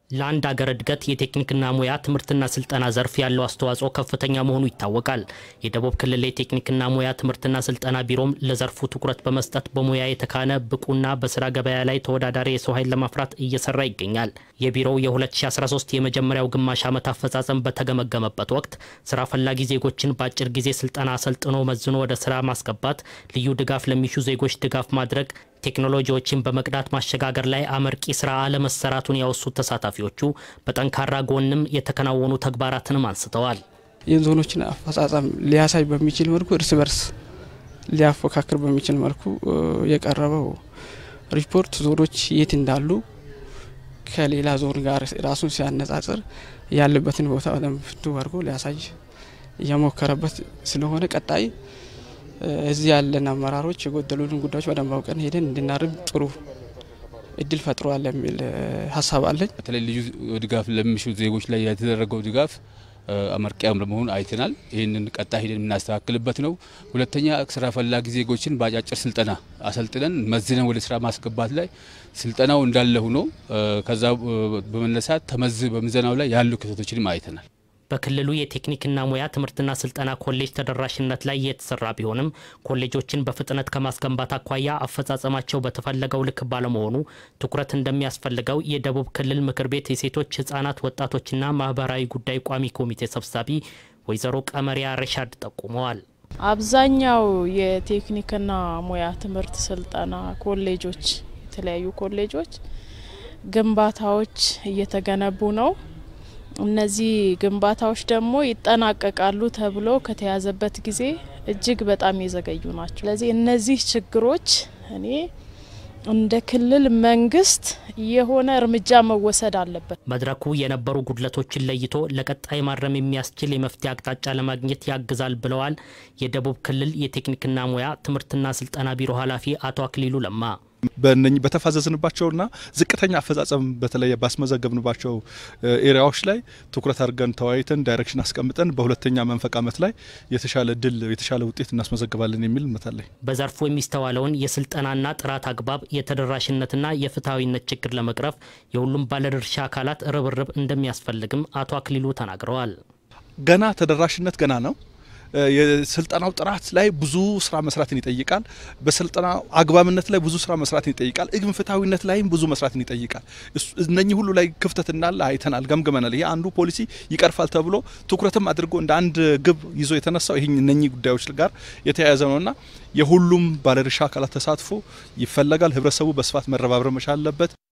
ለአንድ አገር እድገት የቴክኒክና ሙያ ትምህርትና ስልጠና ዘርፍ ያለው አስተዋጽኦ ከፍተኛ መሆኑ ይታወቃል። የደቡብ ክልል የቴክኒክና ሙያ ትምህርትና ስልጠና ቢሮም ለዘርፉ ትኩረት በመስጠት በሙያ የተካነ ብቁና በስራ ገበያ ላይ ተወዳዳሪ የሰው ኃይል ለማፍራት እየሰራ ይገኛል። የቢሮው የ2013 የመጀመሪያው ግማሽ ዓመት አፈጻጸም በተገመገመበት ወቅት ስራ ፈላጊ ዜጎችን በአጭር ጊዜ ስልጠና አሰልጥኖ መዝኖ ወደ ስራ ማስገባት፣ ልዩ ድጋፍ ለሚሹ ዜጎች ድጋፍ ማድረግ ቴክኖሎጂዎችን በመቅዳት ማሸጋገር ላይ አመርቂ ስራ አለመሰራቱን ያወሱት ተሳታፊዎቹ በጠንካራ ጎንም የተከናወኑ ተግባራትንም አንስተዋል። የዞኖችን አፈጻጸም ሊያሳይ በሚችል መልኩ እርስ በርስ ሊያፎካክር በሚችል መልኩ የቀረበው ሪፖርት ዞኖች የት እንዳሉ ከሌላ ዞን ጋር ራሱን ሲያነጻጽር ያለበትን ቦታ በደንብ አድርጎ ሊያሳይ እየሞከረበት ስለሆነ ቀጣይ እዚህ ያለን አመራሮች የጎደሉንን ጉዳዮች በደንብ አውቀን ሄደን እንድናርም ጥሩ እድል ፈጥሯል የሚል ሀሳብ አለኝ። በተለይ ልዩ ድጋፍ ለሚሹ ዜጎች ላይ የተደረገው ድጋፍ አመርቂያም ለመሆኑ አይተናል። ይህንን ቀጣይ ሄደን የምናስተካክልበት ነው። ሁለተኛ ስራ ፈላጊ ዜጎችን በአጫጭር ስልጠና አሰልጥነን መዝነን ወደ ስራ ማስገባት ላይ ስልጠናው እንዳለ ሆኖ ከዛ በመነሳት ተመዝ በምዘናው ላይ ያሉ ክፍተቶችንም አይተናል። በክልሉ የቴክኒክና ሙያ ትምህርትና ስልጠና ኮሌጅ ተደራሽነት ላይ የተሰራ ቢሆንም ኮሌጆችን በፍጥነት ከማስገንባት አኳያ አፈጻጸማቸው በተፈለገው ልክ ባለመሆኑ ትኩረት እንደሚያስፈልገው የደቡብ ክልል ምክር ቤት የሴቶች ህጻናት፣ ወጣቶችና ማህበራዊ ጉዳይ ቋሚ ኮሚቴ ሰብሳቢ ወይዘሮ ቀመሪያ ረሻድ ጠቁመዋል። አብዛኛው የቴክኒክና ሙያ ትምህርት ስልጠና ኮሌጆች የተለያዩ ኮሌጆች ግንባታዎች እየተገነቡ ነው። እነዚህ ግንባታዎች ደግሞ ይጠናቀቃሉ ተብሎ ከተያዘበት ጊዜ እጅግ በጣም የዘገዩ ናቸው። ስለዚህ እነዚህ ችግሮች እኔ እንደ ክልል መንግስት የሆነ እርምጃ መወሰድ አለበት። መድረኩ የነበሩ ጉድለቶችን ለይቶ ለቀጣይ ማረም የሚያስችል የመፍትሄ አቅጣጫ ለማግኘት ያግዛል ብለዋል የደቡብ ክልል የቴክኒክና ሙያ ትምህርትና ስልጠና ቢሮ ኃላፊ አቶ አክሊሉ ለማ። በእነኚህ በተፋዘዝንባቸውና ዝቅተኛ አፈጻጸም በተለይ ባስመዘገብንባቸው ኤሪያዎች ላይ ትኩረት አድርገን ተወያይተን ዳይሬክሽን አስቀምጠን በሁለተኛ መንፈቅ ዓመት ላይ የተሻለ ድል የተሻለ ውጤት እናስመዘግባለን የሚል እምነት አለኝ። በዘርፉ የሚስተዋለውን የስልጠናና ጥራት አግባብ የተደራሽነትና የፍትሐዊነት ችግር ለመቅረፍ የሁሉም ባለድርሻ አካላት ርብርብ እንደሚያስፈልግም አቶ አክሊሉ ተናግረዋል። ገና ተደራሽነት ገና ነው። የስልጠናው ጥራት ላይ ብዙ ስራ መስራትን ይጠይቃል። በስልጠናው አግባብነት ላይ ብዙ ስራ መስራትን ይጠይቃል። ግን ፍትሐዊነት ላይም ብዙ መስራትን ይጠይቃል። እነኚህ ሁሉ ላይ ክፍተት እንዳለ አይተናል፣ ገምግመናል። ይሄ አንዱ ፖሊሲ ይቀርፋል ተብሎ ትኩረትም አድርጎ እንደ አንድ ግብ ይዞ የተነሳው ይህ እነኚህ ጉዳዮች ጋር የተያያዘ ነውና የሁሉም ባለድርሻ አካላት ተሳትፎ ይፈለጋል። ህብረተሰቡ በስፋት መረባረብ መቻል አለበት።